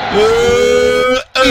Eh, eh,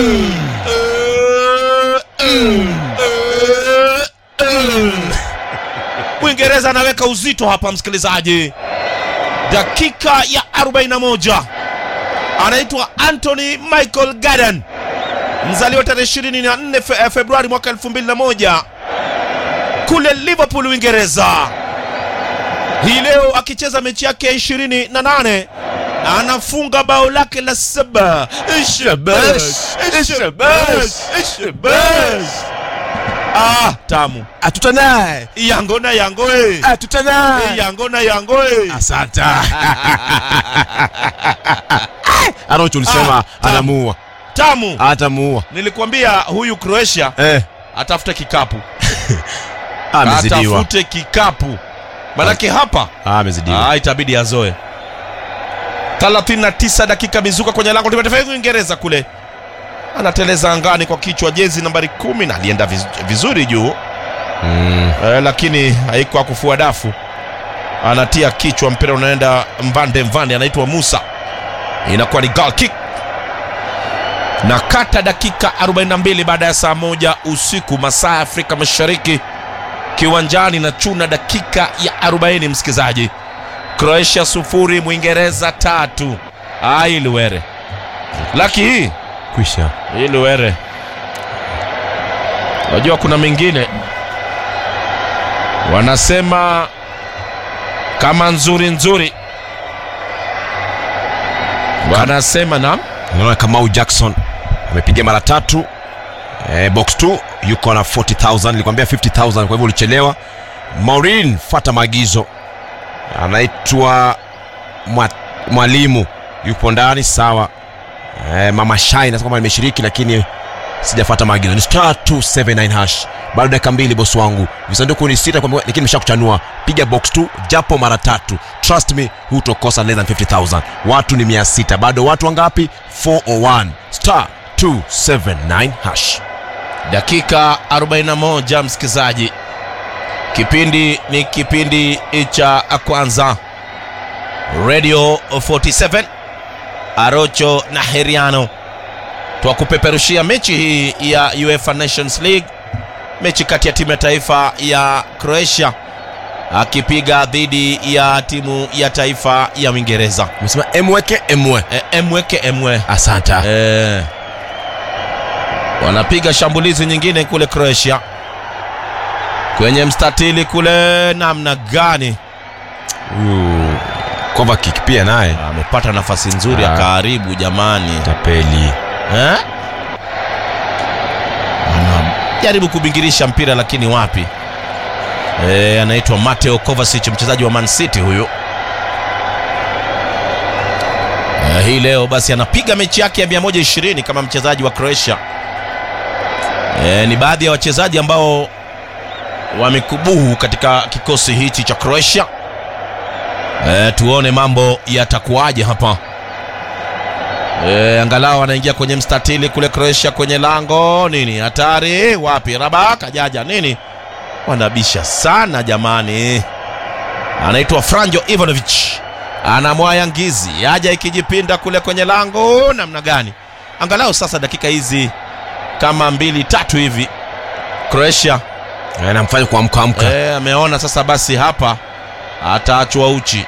eh, eh, eh. Mwingereza anaweka uzito hapa, msikilizaji. Dakika ya 41 anaitwa Anthony Michael Garden, mzaliwa tarehe 24 Fe- Februari mwaka 2001 kule Liverpool, Uingereza. Hii leo akicheza mechi yake ya 28 anafunga bao lake la saba. Shabash, shabash, shabash. Ah, tamu atuta naye yango na yango eh. atuta naye yango na yango eh. asante arocho ulisema Ah, tamu. anamuua tamu atamuua nilikwambia huyu Croatia eh, atafute kikapu amezidiwa atafute kikapu manake hapa Ah, amezidiwa ah, itabidi azoe 39 dakika mizuka kwenye lango la taifa ya Uingereza kule anateleza angani kwa kichwa jezi nambari kumi na alienda viz- vizuri juu Mm, eh, lakini haikuwa kufua dafu anatia kichwa mpira unaenda mvande mvande anaitwa Musa inakuwa ni goal kick na kata dakika 42 baada ya saa moja usiku masaa ya Afrika Mashariki kiwanjani na chuna dakika ya 40 msikizaji Croatia sufuri Mwingereza tatu ah, hii Luwere laki hii kwisha hii Luwere unajua kuna mengine wanasema kama nzuri nzuri wanasema na naona kamau jackson amepiga mara tatu eh, box 2 yuko na 40000 nilikwambia 50000 kwa hivyo ulichelewa maurin fata maagizo anaitwa mwa, mwalimu yupo ndani sawa eh, mama shai nasema kwamba nimeshiriki lakini sijafata maagizo ni star 279 hash bado dakika mbili bosi wangu visanduku ni sita kwamba- lakini nimesha kuchanua piga box 2 japo mara tatu trust me hutokosa less than 50000 watu ni 600 bado watu wangapi 401 star 279 hash dakika 41 msikizaji kipindi ni kipindi cha kwanza radio 47 arocho na heriano twakupeperushia mechi hii ya uefa nations league mechi kati ya timu ya taifa ya croatia akipiga dhidi ya timu ya taifa ya uingereza umesema emweke emwe e, emweke emwe asanta Eh, wanapiga shambulizi nyingine kule Croatia kwenye mstatili kule, namna gani huyu Kovacic pia naye amepata nafasi nzuri Ah. akaharibu jamani, tapeli eh? Anajaribu kubingirisha mpira lakini wapi? Eh, anaitwa Mateo Kovacic mchezaji wa Man City huyu. Eh, hii leo basi anapiga mechi yake ya 120 kama mchezaji wa Croatia. Eh, ni baadhi ya wachezaji ambao wamekubuhu katika kikosi hichi cha Croatia. Eh, tuone mambo yatakuwaje hapa. E, angalau anaingia kwenye mstatili kule Croatia kwenye lango nini hatari wapi raba kajaja nini wanabisha sana jamani anaitwa Franjo Ivanovic anamwaya ngizi aja ikijipinda kule kwenye lango namna gani angalau sasa dakika hizi kama mbili tatu hivi Croatia anamfanya kuamka amka e, ameona sasa basi hapa ataachwa uchi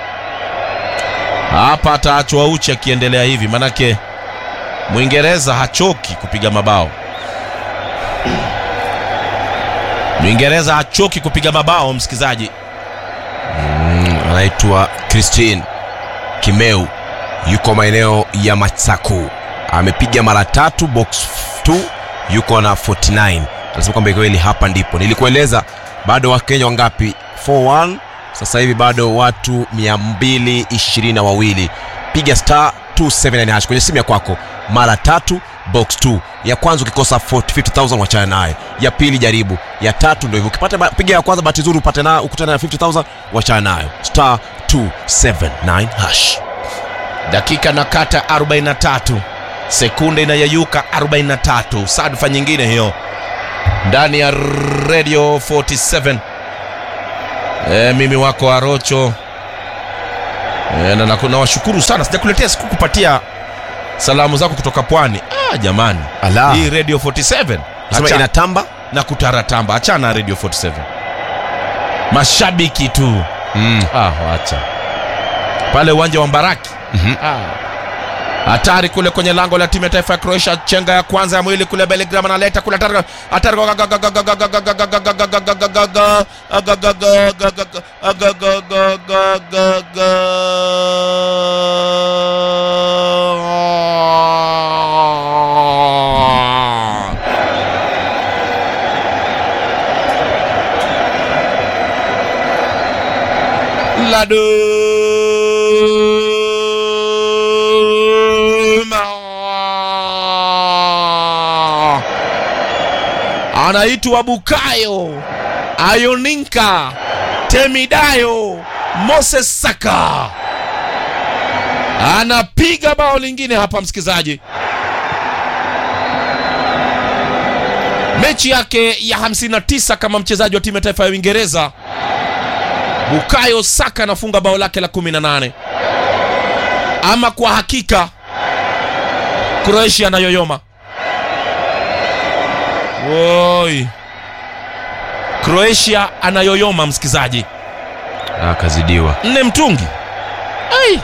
hapa ataachwa uchi akiendelea hivi manake mwingereza hachoki kupiga mabao mwingereza hachoki kupiga mabao msikizaji Mm, anaitwa Christine Kimeu yuko maeneo ya Matsaku amepiga mara tatu box 2 yuko na 49 anasema kwamba kweli hapa ndipo nilikueleza bado wakenya wangapi 41 sasa hivi bado watu 222 wawili piga star 279 hash kwenye simu ya kwako mara tatu box 2 ya kwanza ukikosa 40 50000 wachana naye ya pili jaribu ya tatu ndio hivyo ukipata ba- piga ya kwanza bahati nzuri upate na ukutana na 50000 wachana nayo star 279 hash dakika na kata 43 sekunde inayeyuka 43 sadfa nyingine hiyo ndani ya radio 47 e, mimi wako arocho e, na na- nawashukuru sana sijakuletea sikukupatia salamu zako kutoka pwani ah, jamani Ala. hii radio 47 Sema Acha- inatamba na kutaratamba achana na radio 47 mashabiki tu mm. ah, wacha pale uwanja wa mbaraki Mhm. Ah. hatari kule kwenye lango la timu ya taifa ya croatia chenga ya kwanza ya mwili kule belgram analeta kule hatari hatari Laduma anaitwa Bukayo Ayoninka Temidayo Moses Saka anapiga bao lingine hapa, msikilizaji. Mechi yake ya 59 kama mchezaji wa timu ya taifa ya Uingereza. Bukayo Saka anafunga bao lake la 18. Ama kwa hakika Croatia anayoyoma. Woi. Croatia anayoyoma msikizaji. ah, kazidiwa Nne mtungi. Ai.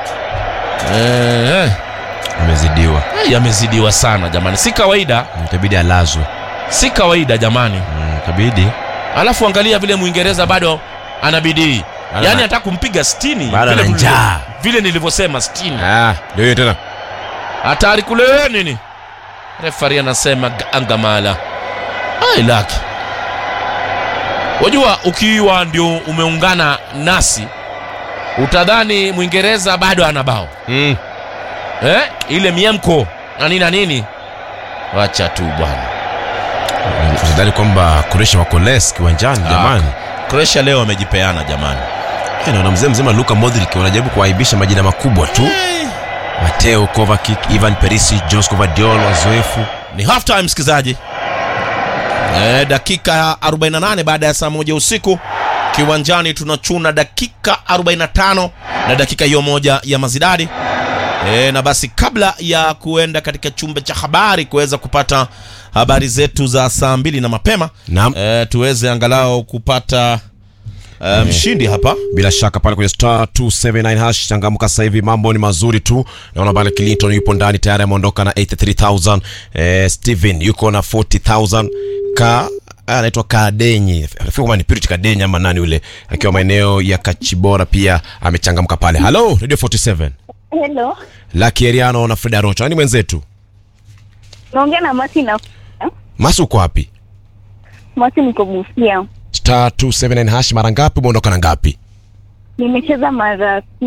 Eh, amezidiwa eh, yamezidiwa sana jamani. Si kawaida, itabidi alazwe si kawaida jamani. mm, itabidi Alafu angalia vile Mwingereza bado ana bidii. Bado Yaani ana- hata kumpiga 60 Bado vile ana tulivyo- njaa. Vile nilivyosema 60. ah, ndio hiyo tena hatari kule nini refari anasema ga- angamala ai laki wajua ukiwa ndio umeungana nasi utadhani mwingereza bado ana bao mm. eh? ile miemko na nini na nini wacha tu bwana usidhani kwamba Croatia wako less kiwanjani jamani croatia leo wamejipeana jamani Eh, naona mzee mzima Luka Modric wanajaribu kuaibisha majina makubwa tu Mateo Kovacic, Ivan Perisic, Josko Gvardiol wazoefu ni half time msikilizaji e, dakika 48 baada ya saa moja usiku kiwanjani tunachuna dakika 45 na dakika hiyo moja ya mazidadi e, na basi kabla ya kuenda katika chumba cha habari kuweza kupata habari zetu za saa mbili na mapema Naam. e, tuweze angalau kupata e, mshindi hapa bila shaka pale kwenye star 279 hash changamka sasa hivi mambo ni mazuri tu naona pale Clinton yupo ndani tayari ameondoka na 83000 eh, Steven yuko na 40000 ka ah, anaitwa Kadenyi nafikiri kama ni Pirit Kadenyi ama nani yule akiwa maeneo ya Kachibora pia amechangamka pale hello radio 47 Hello, Lucky Eriano na Freda Rocha nani mwenzetu naongea na Masi na Masu uko wapi Masi, niko Busia. star 279 hash mara ngapi umeondoka na ngapi Nimecheza mara